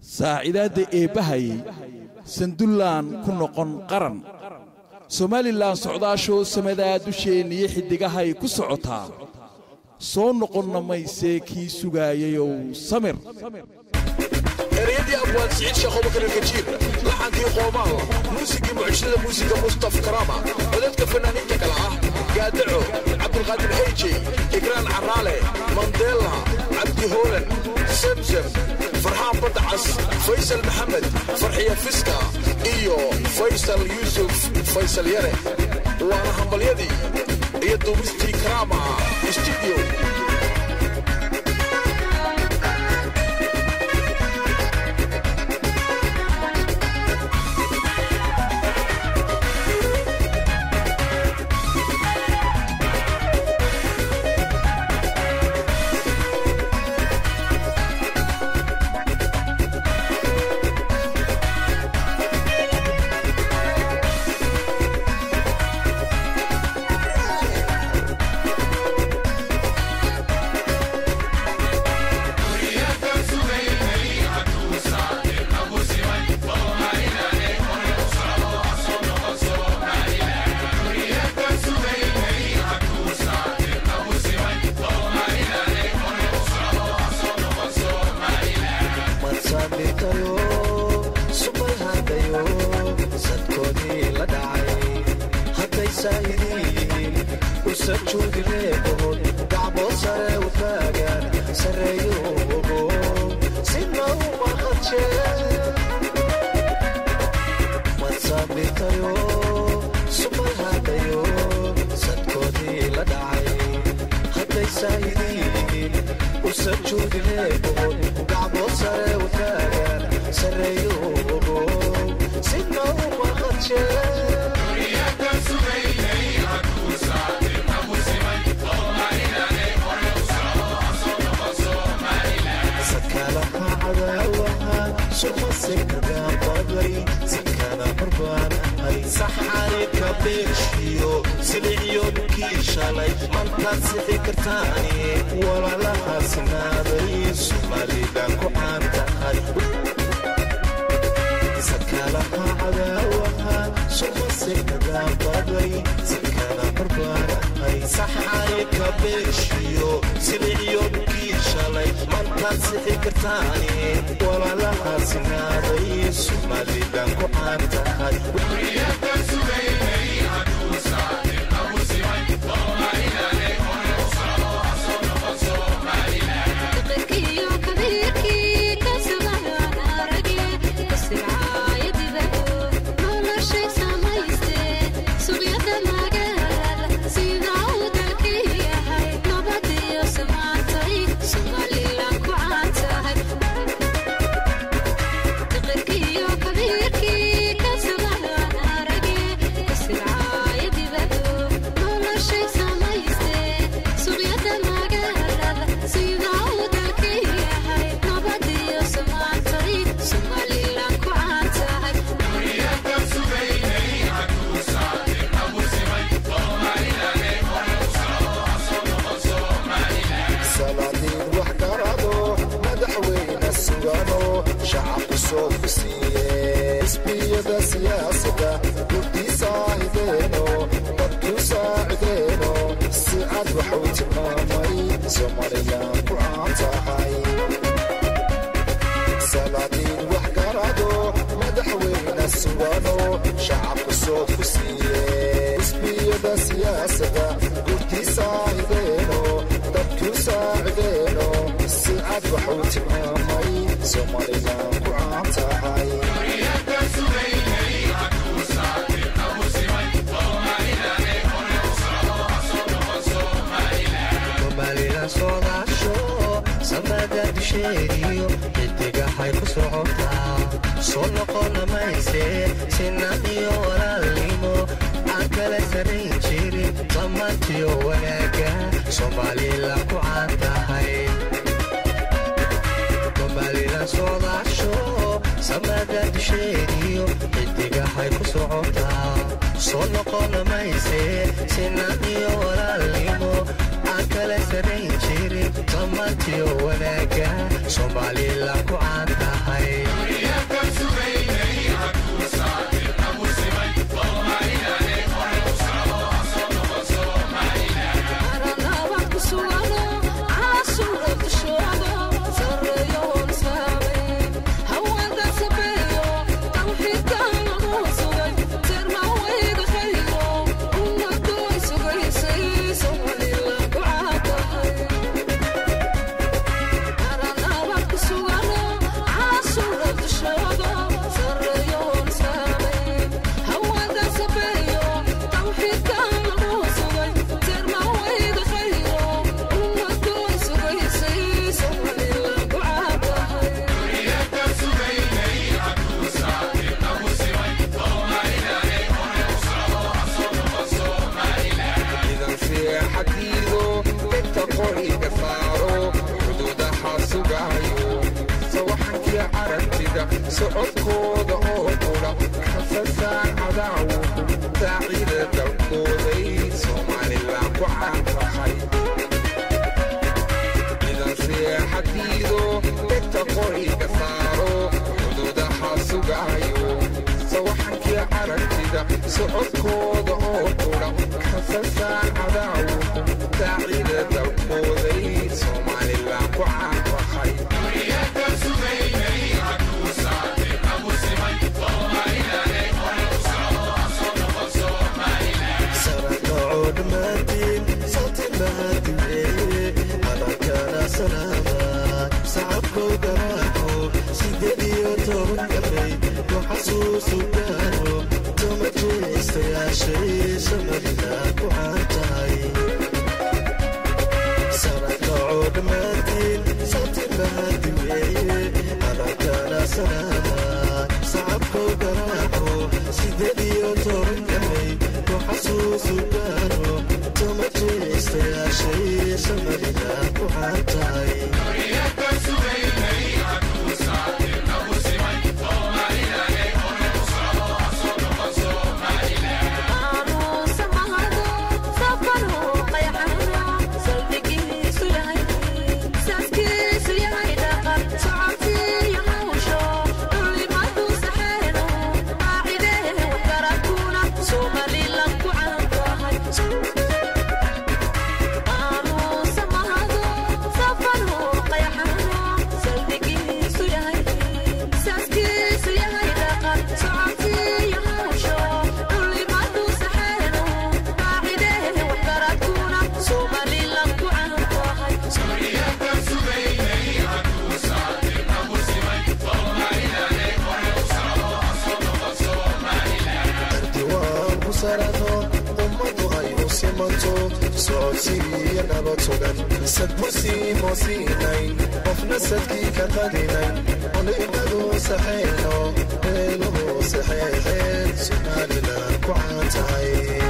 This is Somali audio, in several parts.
saacidaadda eebbahay sandullaan ku noqon qaran somalilan socdaashoo samadaa dusheenniyo xiddigahay ku socotaa soo noqonna maysee kii sugaayayow samir ereyadii abwaan siciid sheekh abubakar alkajiir laxankii qoomaal muusigii mucjisada muusiga mustaf karaama codadka fanaaniinta kale ah gaadaco cabdulqaadir heyjey igraan caraale mandela cabdi hoolan semsem farxaan badacas faysal maxamed farxiya fiska iyo faysal yuusuf faysal yare waana hambalyadii iyo duubistii karaama studio wanaaga somalilan ku caan tahay aragtida socodkooda oo qudha kasasaan cadaawuhu saacida dalkooday somalilan ku caantahay ciidan seexadiido degta qoriga saaro xuduudaha sugaayo sawaxankii aragtida socodkooda oo qudha kasasaan cadaawuhu saacida dalkooday somalilan ku caantahay sarakacoo dhammaantiin salti mahadiweeye calankana salaama sacabkow garaaco sideed iyo toban gabay ku xasuusu gaaro toma jeestayaashay samarina ku caantahay sarakacoo dhammaantiin salti mahadiweeye calankana salaama sacabkow garaaco sideed iyo toban gabay ku xasuusu gaaro toma jeestayaashay samarina ku caantahay diwaan ku sarano ummadu ay u simanto socodsiiyo nabad sugan sadbursiimo siinay qofna sadkii ka qadinay olimadu saxeeno meeluhu saxeexeen somalilan ku caan tahay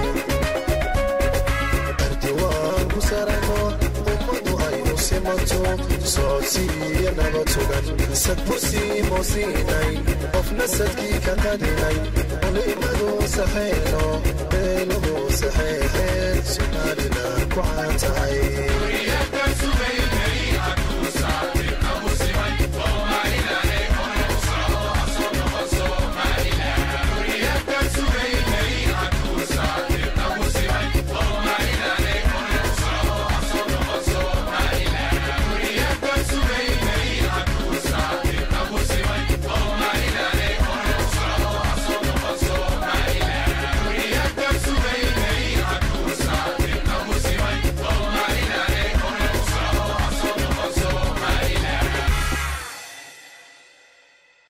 ardiwaan ku sarano ummadu ay u simanto socodsiiyo nabad sugan sadbursiimo siinay qofna sadkii ka qadinay olimadu saxeeno meeluhu saxeexeen somalilan ku caan tahay